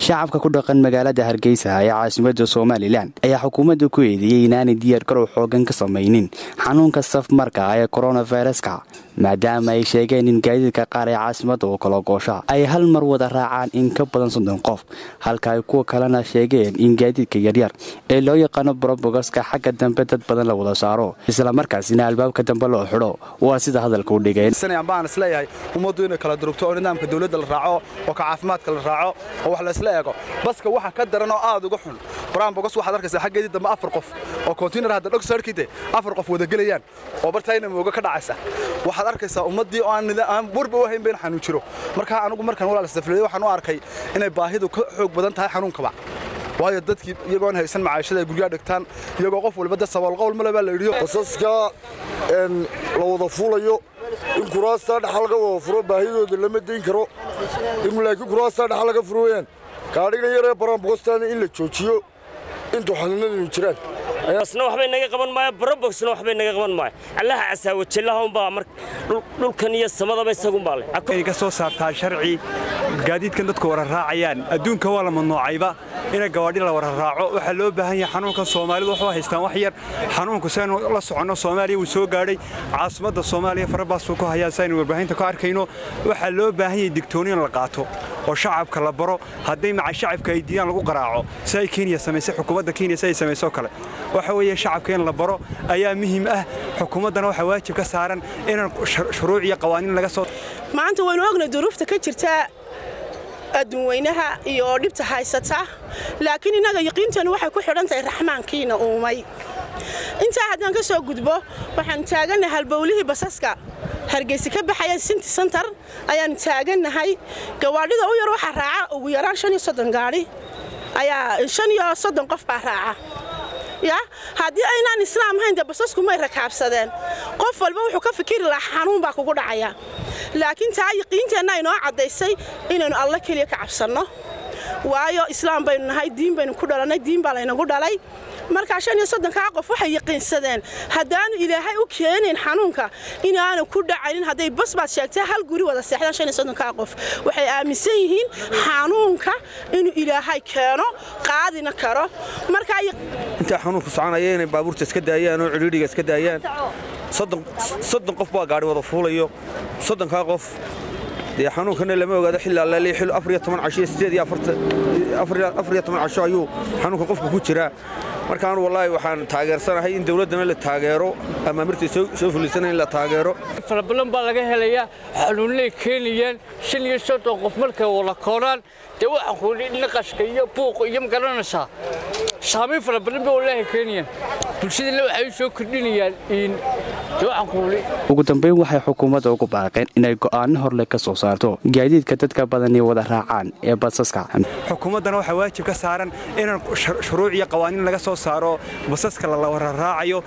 shacabka ku dhaqan magaalada hargeysa ee caasimada somalilan ayaa xukuumadda ku eedeeyey inaanay diyaargarow xoogan ka samaynin xanuunka safmarka ee koronaviruska maadaama ay sheegeen in gaadiidka qaar ee caasimada oo kala goosha ay hal mar wada raacaan in ka badan soddon qof halka ay kuwa kalena sheegeen in gaadiidka yaryar ee loo yaqaano brobogaska xagga dambe dad badan la wada saaro islamarkaasina albaabka dambe loo xidho waa sida hadalka u dhigeen baan isleeyahay ummaddu inay kala durugto oo nidaamka dawladda la raaco oo ka caafimaadka la raaco oo wax laysla eego baska waxa ka daran oo aad uga xun brambogos waxaad arkaysaa xaggeedii dambe afar qof oo kontiinar hadda dhog sarkide afar qof wada gelayaan oo bartayna mooga ka dhacaysa waxaad arkaysaa ummaddii oo aan warba u hayn ba in xanuun jiro markaa anigu markaan walaal safriyay waxaan u arkay inay baahidu ka xoog badan tahay xanuunkaba waayo dadkii iyagoon haysan macaashada ay guryaha dhigtaan iyagoo qof walba dad saboolqowl male baa la yidhiyo basaska la wada fuulayo in kuraastaa dhaxa laga wada furo baahidooda lama dayn karo in laakiin kuraastaa dhaxa laga furo weyaan gaadhigan yaree baraanbogostaana in la joojiyo intuu xanuunadanu jiraan asna waxbay naga qaban maayo barobogsna waxbay naga qaban maayo allaha casaawajallaha unbaa mar dhulkan iyo samadaba isagunbaa leh ay ka soo saartaa sharci gaadiidkan dadku wara raacayaan adduunka waa la mamnuucayba ina gawaadhi la wara raaco waxaa loo baahan yahay xanuunkan soomaalidu waxu haystaan wax yar xanuunku saynu la soconno soomaaliya wuu soo gaadhay caasimadda soomaaliya farabaasuu ku hayaa saynu warbaahinta ku arkayno waxaa loo baahan yahay digtooni in la qaato oo shacabka la baro hadday maca shacabka ay diidaan lagu qaraaco si ay kenya samaysay xukuumadda kenya si ay samaysoo kale waxa weeye shacabka in la baro ayaa muhiim ah xukuumaddana waxaa waajib ka saaran inaan shuruuc iyo qawaaniin laga soo maanta waynu ogna duruufta ka jirta adduunweynaha iyo dhibta haysata laakiin innaga yaqiinteennu waxay ku xidhan tahay raxmaankiina uumay intaa haddaan ka soo gudbo waxaan taagannahay halbowlihii basaska hargeysa ka baxaya sinti santar ayaannu taagannahay gawaadhida u yar waxaa raaca ugu yaraan shan iyo soddon gaadhi ayaa shan iyo soddon qof baa raaca ya haddii aynaan islaam hayn dee basasku may rakaabsadeen qof walba wuxuu ka fikiri lahaa xanuun baa kugu dhacaya laakiin taa yaqiinteenna inoo caddaysay inaynu alla keliya ka cabsanno waayo islaam baynu nahay diin baynu ku dhalannay diin baa laynagu dhalay markaa shan iyo soddonkaa qof waxay yaqiinsadeen haddaanu ilaahay u keenayn xanuunka inaanu ku dhacaynin hadday bas baad sheegtay hal guri wada seexdaan shan iyo soddonkaa qof waxay aaminsan yihiin xanuunka inuu ilaahay keeno qaadina karo markaa intaa xanuunku soconaya inay baabuurta iska daayaan oo cidhiidhiga iska daayaan soddon qof baa gaadhi wada fuulayo soddonkaa qof dee xanuunkana lama ogaado xilli allaali xil afar iyo toban casho iyo sideed iyo afar iyo toban casho ayuu xanuunka qofka ku jiraa markaan wallaahi waxaan taageersanahay in dawladdana la taageero amaamirta soo fulisana in la taageero farabadan baa laga helayaa xanuunnay keenayaan shan iyo soddon qof markay wada kooraan dee waxaan kuudhi naqashka iyo buuqa iyo magaranaysaa saamayn fara badan bay wallaahi keenayaan bulshadana waxay u soo kordhinayaan in dee waxaan kuudhi ugu dambayn waxay xukuumadda ugu baaqeen inay go'aano horle ka soo saarto gaadiidka dadka badani wada raacaan ee basaska xukuumaddana waxaa waajib ka saaran inaan shuruuc iyo qawaaniin laga soo saaro basaska la wara raacayo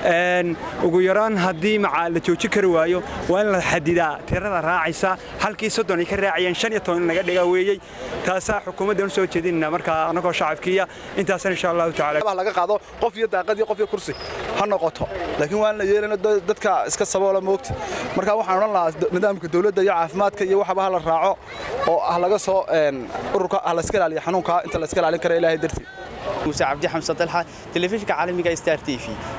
ugu yaraan haddii macaa la jooji kari waayo waa in la xadidaa tirada raacaysa halkii soddon ay ka raacayeen shan iyo toban in laga dhigaa weeyey taasaa xukuumaddan u soo jeedinayna markaa annagoo shacabkiiya intaasna insha allahu tacala laga qaado qof iyo daaqad iyo qof iyo kursi ha noqoto laakiin waan la yeelana dadka iska saboola moogti marka waxaan odhan lahaa nidaamka dawladda iyo caafimaadka iyo waxaba ha la raaco oo ah laga soo ururka ah layska ilaaliyo xanuunka inta la iska ilaalin kara ilaahay dartii muuse cabdi xamse dalxa telefishinka caalamiga star t v